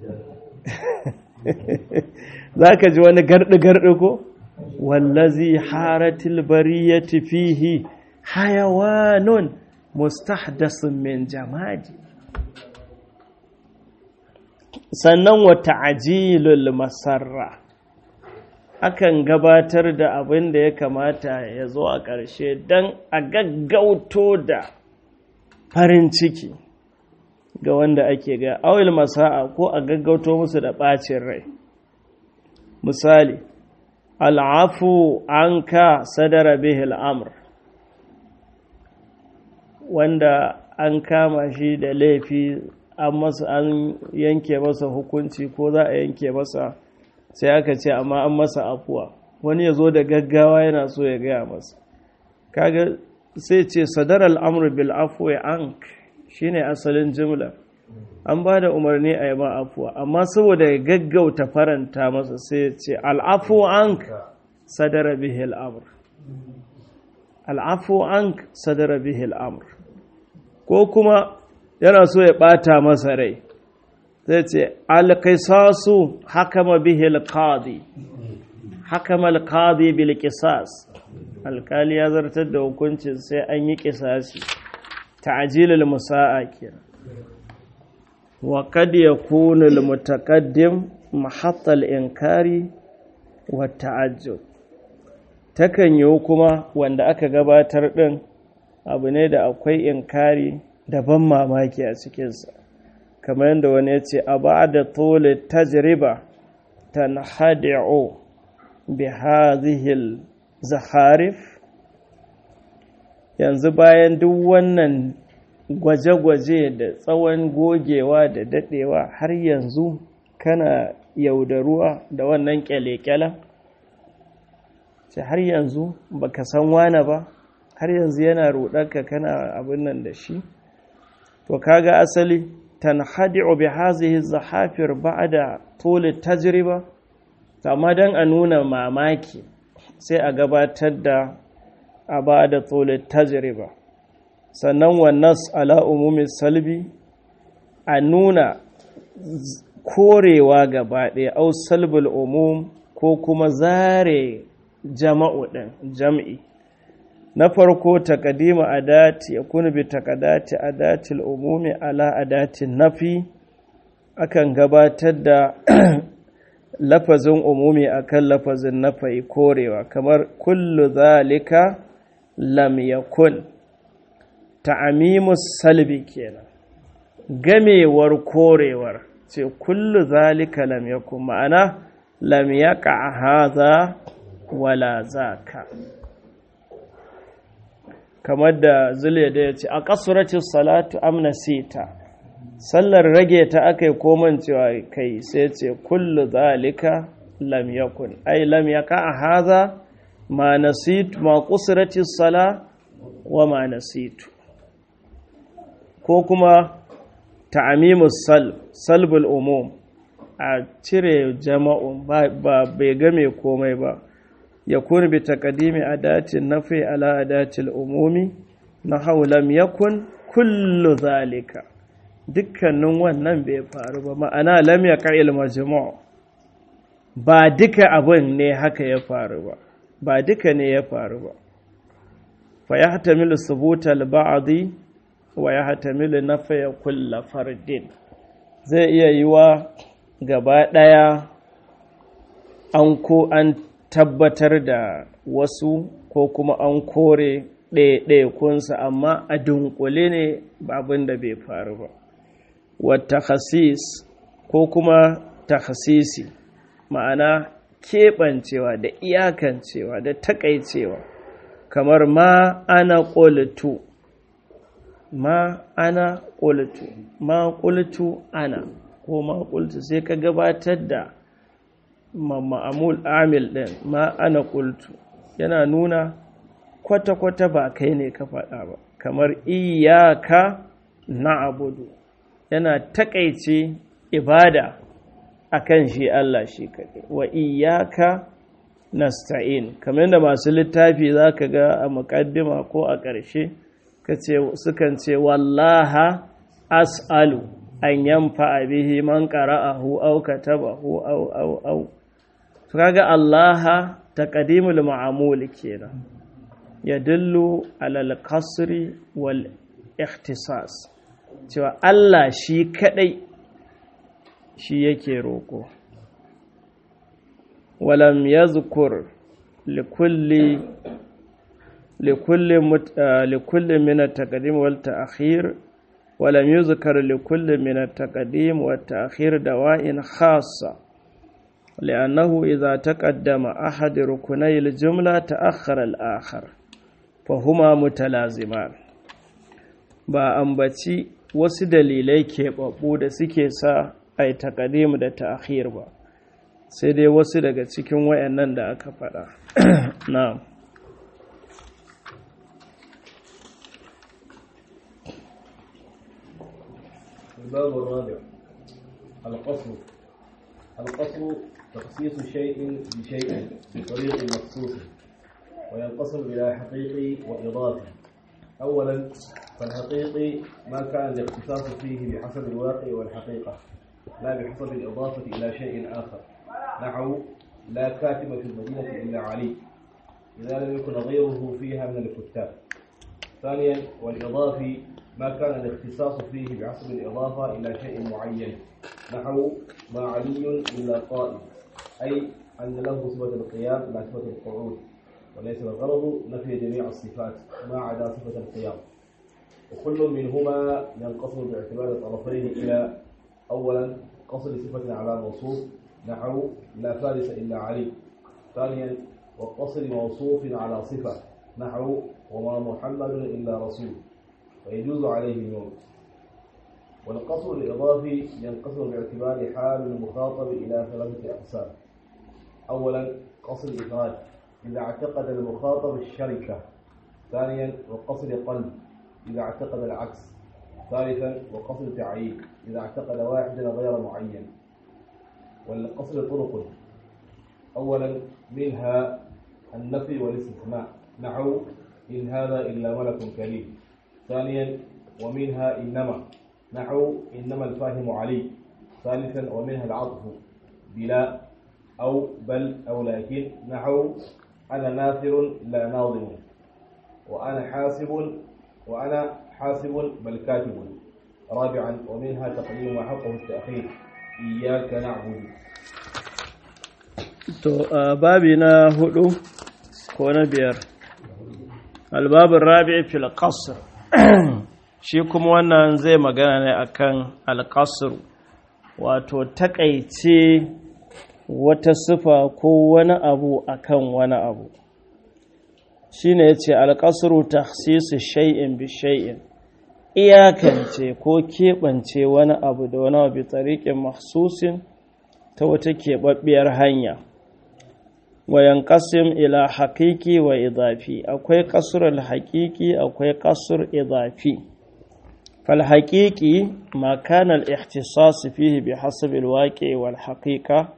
za ka ji wani garɗi-garɗi ko wallazi haratil bariyati fihi hayawanun mustahdasun min jamadi sannan wata ajilul masarra akan gabatar da abin da ya kamata ya zo a ƙarshe don a gaggauto da farin ciki ga wanda ake ga awil masa'a ko a gaggauto musu da ɓacin rai misali al'afu an ka sadara bihil amr wanda an kama shi da laifi an masa an yanke masa hukunci ko za a yanke masa sai aka ce amma an masa afuwa wani ya zo da gaggawa yana so ya gaya masa kaga sai ce sadar al'amur bil afuwa an shine asalin jimla an ba da umarni a yi ma afuwa amma saboda ya gaggauta faranta masa sai ya ce al'afu an sadara bihi al'amur al'afu an sadara bihi al'amur ko kuma yana so ya ɓata masa rai zai ce alƙisasu hakama bihi alƙadi hakama alƙadi bil ƙisas alƙali ya zartar da hukuncin sai an yi ƙisasi ta'jilul musa'a kenan wa qad yakunu al mutaqaddim mahatta al inkari wa ta'ajjub takan yi kuma wanda aka gabatar din abu ne da akwai inkari da ban mamaki a cikinsa kamar yadda wani ya ce a ba da tole tajriba tanhadi'u bi hadhihi zaharif yanzu bayan duk wannan gwaje-gwaje da tsawon gogewa da dadewa har yanzu kana yaudaruwa da wannan kyale-kyalen ce har yanzu baka san wane ba har yanzu yana rudarka kana abin nan da shi to kaga asali tanhadi'u bi hazihi zahafir ba'da tul tajriba amma dan a nuna mamaki sai a gabatar da a ba'da tul tajriba sannan wannan ala umumi salbi a nuna korewa gaba ɗaya au salbul umum ko kuma zare jama'u ɗin jam'i na farko takadima adati ya kunu bi takadati adatil umumi ala adatin nafi akan gabatar da lafazin umumi akan lafazin nafi korewa kamar kullu zalika lam yakun ta'amimus salbi kenan gamewar korewar ce kullu zalika lam yakun ma'ana lam yaqa hadha wala zaka kamar da zule da ya ce a kasuracin salatu amna sita sallar rage ta aka yi koman cewa kai sai ce kullu zalika lam yakun ai lam yaka a haza ma nasitu ma kusuracin sala wa ma nasitu ko kuma ta'amimus salb salbul umum a cire jama'un ba bai game komai ba يكون بتقديم أداة النفي على أداة الأموم نحو لم يكن كل ذلك dukkanin wannan bai faru ba ma'ana lam ya ƙa'il majmu' ba duka abin ne haka ya faru ba ba duka ne ya faru ba fa ya hatamilu subuta al-ba'di wa ya hatamilu nafya kull fardin zai iya yiwa gaba ɗaya an ko an tabbatar da wasu ko kuma an kore ɗaiɗaikunsa amma a dunkule ne abin da bai faru ba wata hasis ko kuma tahasisi ma'ana keɓancewa da iyakancewa da taƙaicewa kamar ma ana ƙolitu ma ana ƙolitu ma ƙolitu ana ko ma ƙolitu sai ka gabatar da ma'amul amil ɗin ma ana ƙultu yana nuna kwata-kwata ba kai ne ka faɗa ba kamar iyaka na abudu yana taƙaice ibada akan shi Allah shi kaɗai wa iyaka nasta'in kamar yadda masu littafi za ka ga a muƙaddima ko a ƙarshe sukan ce wallaha as'alu an yamfa bihi man qara'ahu aw katabahu aw aw aw kaga Allah taqdimul ma'mul kenan yadullu ala al-qasri wal ikhtisas cewa Allah shi kadai shi yake roko walam yazkur likulli likulli likulli min at-taqdim wal ta'khir ولم يذكر لكل من التقديم والتأخير دواء خاصة لأنه إذا تقدم أحد ركني الجملة تأخر الآخر فهما متلازمان ba ambaci wasu dalilai keɓaɓɓu da suke sa a yi taƙadimu da ta'akhir ba sai dai wasu daga cikin wayannan da aka faɗa na'am الباب الرابع القصر القصر تخصيص شيء بشيء بطريق مخصوص وينقصر إلى حقيقي وإضافي أولا فالحقيقي ما كان الاختصاص فيه بحسب الواقع والحقيقة لا بحسب الإضافة إلى شيء آخر نحو لا كاتب في المدينة إلا علي إذا لم يكن غيره فيها من الكتاب ثانيا والإضافي ما كان الاختصاص فيه بحسب الإضافة إلى شيء معين نحو ما علي إلا قائم أي أن له صفة القيام لا صفة القعود وليس الغرض نفي جميع الصفات ما عدا صفة القيام وكل منهما ينقسم باعتبار الطرفين إلى أولا قصر صفة على موصوف نحو لا فارس إلا علي ثانيا وقصر موصوف على صفة نحو وما محمد إلا رسول ويجوز عليه الموت والقصر الإضافي ينقسم باعتبار حال المخاطب إلى ثلاثة أقسام أولا قصر الإفراد إذا اعتقد المخاطب الشركة ثانيا وقصر قلب إذا اعتقد العكس ثالثا وقصر تعيين إذا اعتقد واحدا غير معين والقصر طرق أولا منها النفي والاستثناء نحو إن هذا إلا ملك كريم ثانيا ومنها إنما نحو إنما الفاهم علي ثالثا ومنها العطف بلا أو بل أو لكن نحو أنا ناثر لا ناظم وأنا حاسب وأنا حاسب بل كاتب رابعا ومنها تقديم ما حقه التأخير إياك نعبد to a babi na hudu ko na biyar albabin rabi fil qasr shi kuma wannan zai magana ne akan alqasr wato takaice wata sifa ko wani abu akan wani abu shine yace alqasru takhsisu shay'in bi shay'in iyakance ko keɓance wani abu da wani abu bi tariqin mahsusin ta wata keɓaɓɓiyar hanya wayan ƙasim ila haƙiƙi wa idafi akwai ƙasur haƙiƙi akwai ƙasur idafi fal haƙiƙi ma kana al-ihtisas fihi bi hasab al-waqi wal haqiqa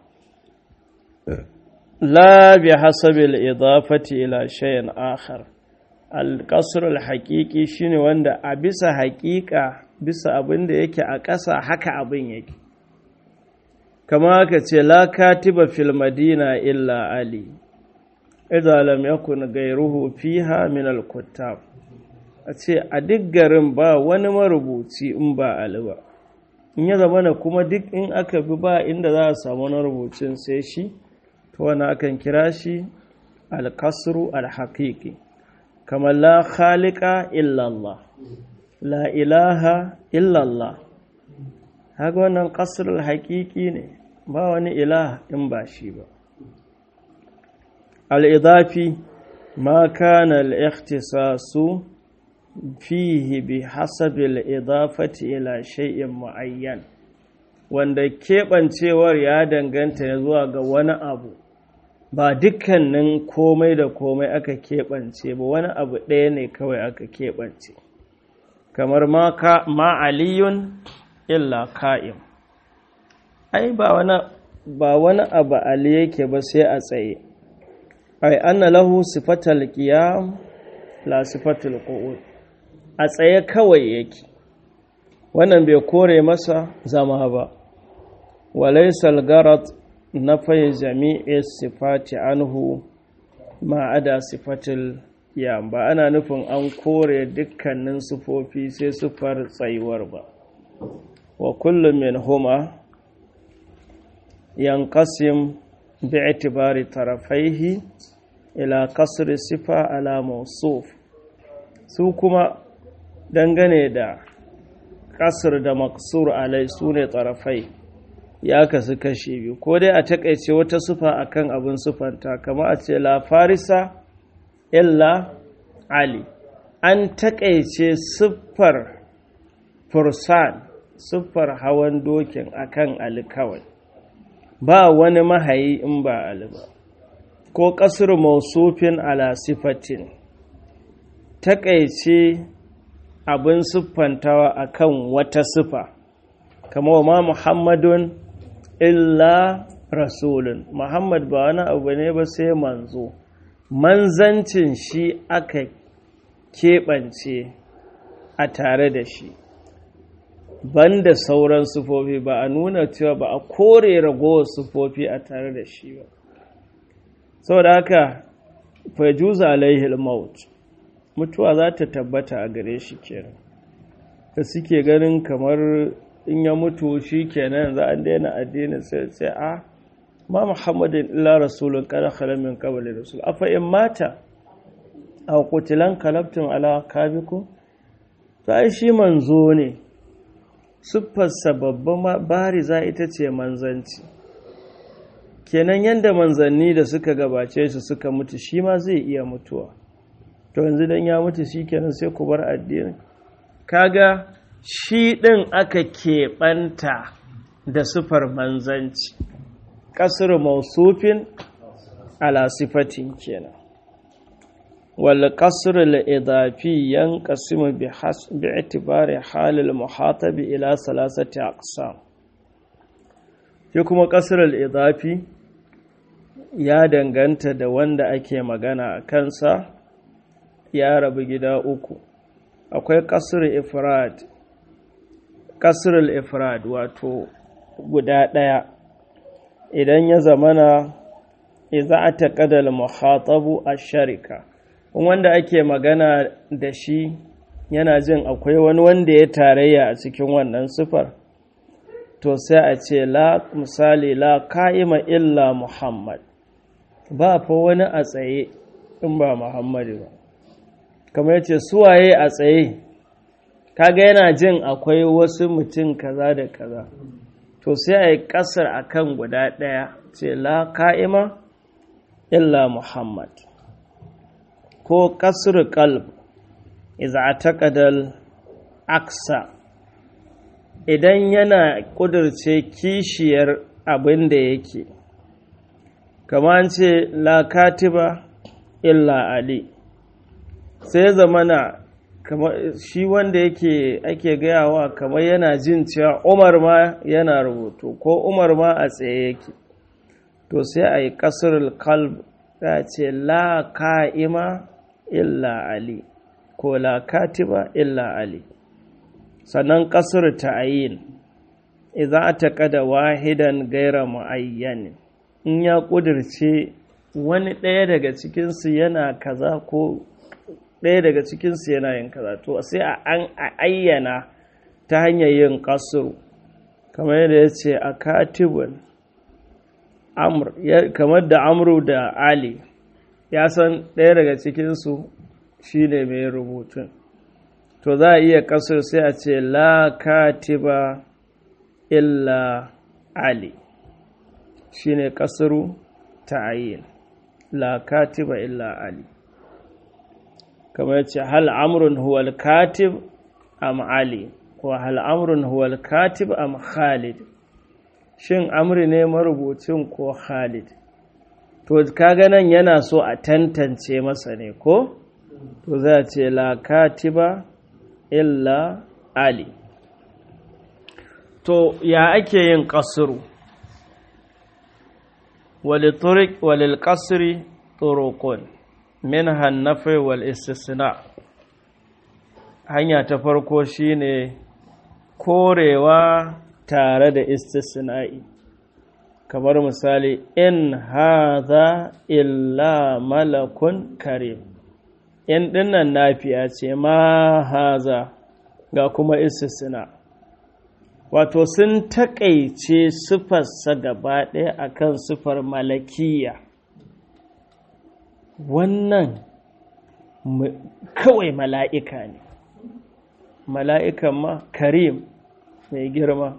la bi hasab al-idafati ila shay'in akhar al-qasr al-haqiqi shine wanda a bisa haƙiƙa bisa abin da yake a ƙasa haka abin yake kama ka ce la katiba fil madina illa ali idza lam yakun gairuhu fiha min al kuttab a ce a duk garin ba wani marubuci in ba ali ba in ya zama na kuma duk in aka bi ba inda za a samu wani rubucin sai shi to wani akan kira shi alkasru alhaqiqi kamar la khaliqa illa Allah la ilaha illa Allah haka wannan kasrul haƙiƙi ne ba wani ilah in ba shi ba al'idafi ma kana al'ikhtisasu fihi bi hasabi al'idafati ila shay'in mu'ayyan wanda keɓancewar ya danganta ya zuwa ga wani abu ba dukkanin komai da komai aka keɓance ba wani abu ɗaya ne kawai aka keɓance kamar ma aliyun illa ka'im ai ba wani ba wani abu ali yake ba sai a tsaye ai anna lahu sifatal qiyam la sifatul qu'ud a tsaye kawai yake wannan bai kore masa zama ba walaysa al-garad nafai jami'i sifati anhu ma ada sifatul qiyam ba ana nufin an kore dukkanin sifofi sai sifar tsayuwar ba wa kullum min huma yanqasim bi'tibari tarafaihi ila kasri sifa ala mawsuf su kuma dangane da kasr da maksur alai su ne tarafai ya kasu kashe biyu ko dai a takaice wata sifa akan abin sifanta kama a ce la farisa illa ali an takaice siffar fursan siffar hawan dokin akan ali kawai ba wani mahayi in ba ali ba ko ƙasar mausufin ala sifatin taƙaice abin siffantawa akan wata sifa kama ma muhammadun illa rasulun muhammad ba wani abu ne ba sai manzo manzancin shi aka keɓance a tare da shi banda sauran sufofi ba a nuna cewa ba a kore ragowar sufofi a tare da shi ba saboda haka fajuza alaihi maut mutuwa za ta tabbata a gare shi kenan da suke ganin kamar in ya mutu shi kenan za a daina addinin sai sai a ma muhammadin illa rasulun kada khalamin qabli rasul afa in mata aw qutilan kalabtum ala kabikum to ai shi manzo ne siffarsa babban bariza ita ce manzanci kenan yadda manzanni da suka gabace su suka mutu shi ma zai iya mutuwa to yanzu dan ya mutu shi kenan sai ku bar addini kaga shi ɗin aka keɓanta da sifar manzanci ƙasar mausufin ala sifatin kenan wal qasr al idafi yanqasimu bi bi itibari hal al muhatabi ila salasati aqsam shi kuma qasr al idafi ya danganta da wanda ake magana a kansa ya rabu gida uku akwai qasr ifrad qasr al ifrad wato guda ɗaya idan ya zamana idza ataqada al muhatabu ash-sharika wanda ake magana da shi yana jin akwai wani wanda ya tarayya a cikin wannan sifar to sai a ce la misali la ka'ima illa muhammad ba fa wani a tsaye in ba muhammadu ba kamar yace suwaye a tsaye kaga yana jin akwai wasu mutum kaza da kaza to sai a yi kasar akan guda ɗaya ce la ka'ima illa muhammad ko kasar kalb iza taƙadal aksa idan yana ƙudurce kishiyar abin da yake kama ce la katiba illa ali sai zamana shi wanda yake ake gayawa kamar yana jin cewa umar ma yana rubutu ko umar ma a tsaye yake to sai a yi kasar kalb ta ce la ka'ima illa ali ko la katiba illa ali sannan kasar ta'ayin idan ta kada wahidan gaira mu'ayyan in ya kudirce wani ɗaya daga cikinsu yana kaza ko ɗaya daga cikinsu yana yin kaza to sai a an ayyana ta hanyar yin kasuru kamar yadda ya ce a katibun kamar da amru da ali ya san ɗaya daga cikinsu shi ne mai rubutun to za a iya kasar sai a ce la katiba illa ali shi ne kasaru ta'ayin la katiba illa ali kamar ya ce hal amrun huwal katib am ali ko hal amrun huwal katib am khalid shin amri ne marubucin ko khalid to kaga nan yana so a tantance masa ne ko to za a ce la katiba illa ali to ya ake yin kasuru walil kasri turukun min hannafe wal istisna hanya ta farko shine korewa tare da istisna'i kamar misali in haza illa malakun karim in dinnan nafiya ce ma haza ga kuma istisna wato sun takaice sifarsa gaba ɗaya akan sifar malakiya wannan kawai mala'ika ne mala'ikan ma karim mai girma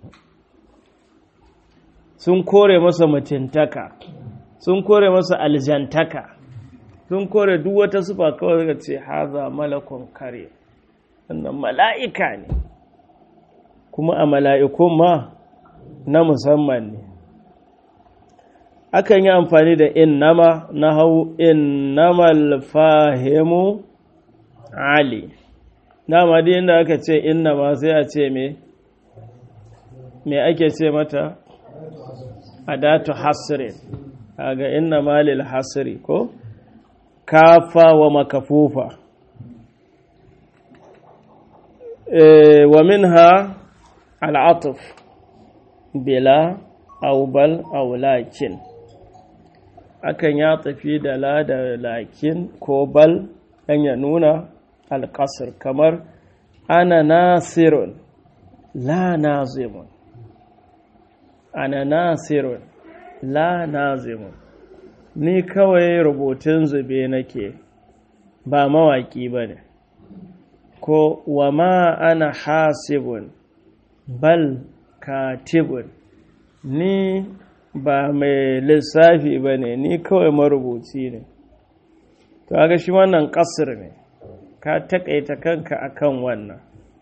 sun kore masa mutuntaka sun kore masa aljantaka sun kore duk wata sufa kawai daga ce haza malakon kare wannan mala'ika ne kuma a mala'ikun ma na musamman ne akan yi amfani da innama na hau innamal fahimu ali dama dai inda aka ce innama sai a ce me me ake ce mata adatu hasri kaga innama lil hasri ko kafa wa makafufa e, wa minha al'atuf bila aubal aulakin akan ya tafi da la da lakin ko bal dan ya nuna alƙasar kamar ana nasirun la nazimun ana nasirun la nazimun ni kawai rubutun zube nake ba mawaƙi ba ne ko wa ma ana hasibun bal katibun ni ba mai lissafi ba ne ni kawai marubuci ne to ga shi wannan ƙasir ne ka taƙaita kanka akan wannan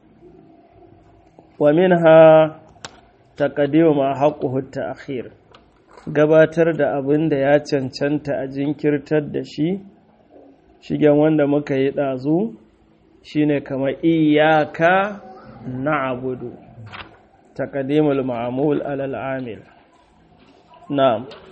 wa minha taqdimu ma haqquhu ta'khir gabatar da abin da ya cancanta a jinkirtar da shi shigen wanda muka yi ɗazu shine kamar iyaka na'budu taqdimul ma'mul alal amil na'am